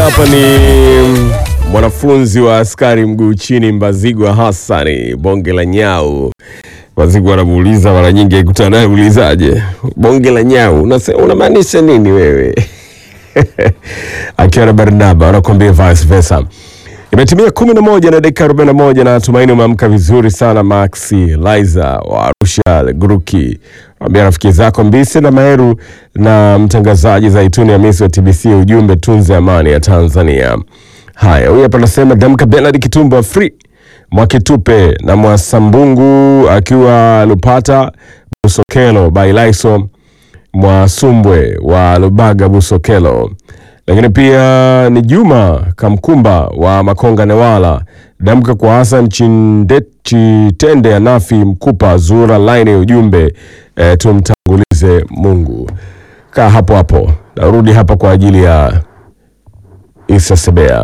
hapa ni mwanafunzi wa askari mguu chini Mbazigwa Hassani, bonge la nyau. Mbazigwa anamuuliza mara nyingi, akikutana naye ulizaje, bonge la nyau unase- unamaanisha nini wewe? akiwa na Barnaba anakuambia vice versa. Imetimia kumi na moja na dakika arobaini na moja na tumaini umeamka vizuri sana. Maxi Liza wa Arusha Gruki ambia rafiki zako Mbise na Maheru na mtangazaji Zaituni Hamisi wa TBC, ujumbe tunze amani ya Tanzania. Haya, huyu hapa anasema Damka Bernard Kitumba free Mwakitupe na Mwasambungu akiwa Lupata Busokelo Bailaiso Mwasumbwe wa Lubaga Busokelo, lakini pia ni Juma Kamkumba wa Makonga Newala, damka kwa Hassan Chinde- Chitende Anafi Mkupa Zura line ujumbe eh, tumtangulize Mungu. Kaa hapo hapo, narudi hapa kwa ajili ya Isa Sebea.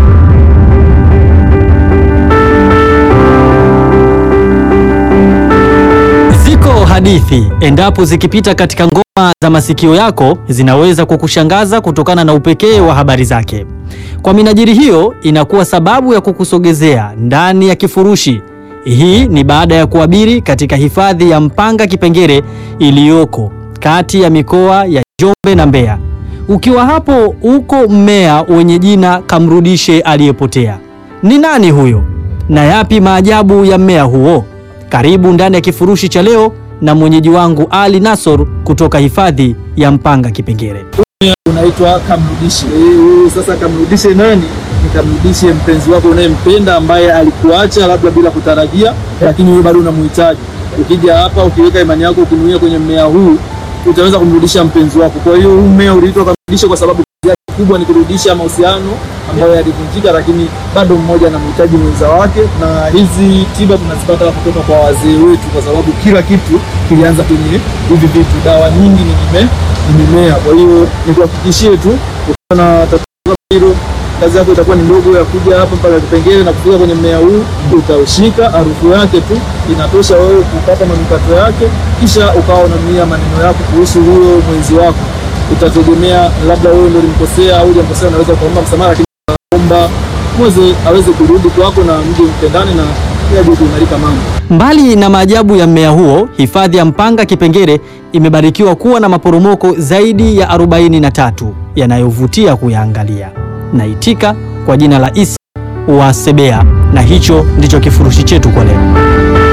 Ziko hadithi endapo zikipita katika ngoma za masikio yako zinaweza kukushangaza kutokana na upekee wa habari zake. Kwa minajili hiyo, inakuwa sababu ya kukusogezea ndani ya kifurushi. Hii ni baada ya kuabiri katika hifadhi ya Mpanga Kipengere iliyoko kati ya mikoa ya Njombe na Mbeya. Ukiwa hapo uko mmea wenye jina Kamrudishe Aliyepotea. Ni nani huyo na yapi maajabu ya mmea huo? Karibu ndani ya kifurushi cha leo na mwenyeji wangu Ali Nasor kutoka hifadhi ya Mpanga Kipengere. unaitwa kamrudishe. Eh, Sasa kamrudishe nani? Ni kamrudishe mpenzi wako unayempenda ambaye alikuacha labda bila kutarajia, lakini wewe bado unamhitaji. Ukija hapa ukiweka imani yako ukinuia kwenye mmea huu utaweza kumrudisha mpenzi wako. Kwa hiyo huu mmea uliitwa kamrudishe kwa sababu kazi yake kubwa ni kurudisha mahusiano ambayo yalivunjika, lakini bado mmoja anamhitaji mwenza wake. Na hizi tiba tunazipata kutoka kwa wazee wetu, kwa sababu kila kitu kilianza kwenye hivi vitu. Dawa nyingi ni mime ni mimea. Kwa hiyo nikuhakikishie tu ukiwa na tatizo kama hilo, kazi yako itakuwa ni ndogo ya kuja hapa mpaka Kipengere na kufika kwenye mmea huu, utaushika. Harufu yake tu inatosha wewe kupata manukato yake, kisha ukawa unanuia maneno yako kuhusu huyo mwenzi wako. Utategemea labda wewe ndio ulimkosea au hujamkosea, unaweza ukaomba msamaha, lakini omba mweze aweze kurudi kwako na mje mpendane na yaje kuimarika mambo. Mbali na maajabu ya mmea huo, hifadhi ya Mpanga Kipengere imebarikiwa kuwa na maporomoko zaidi ya 43 yanayovutia kuyaangalia. Naitika kwa jina la Isa wa Sebea, na hicho ndicho kifurushi chetu kwa leo.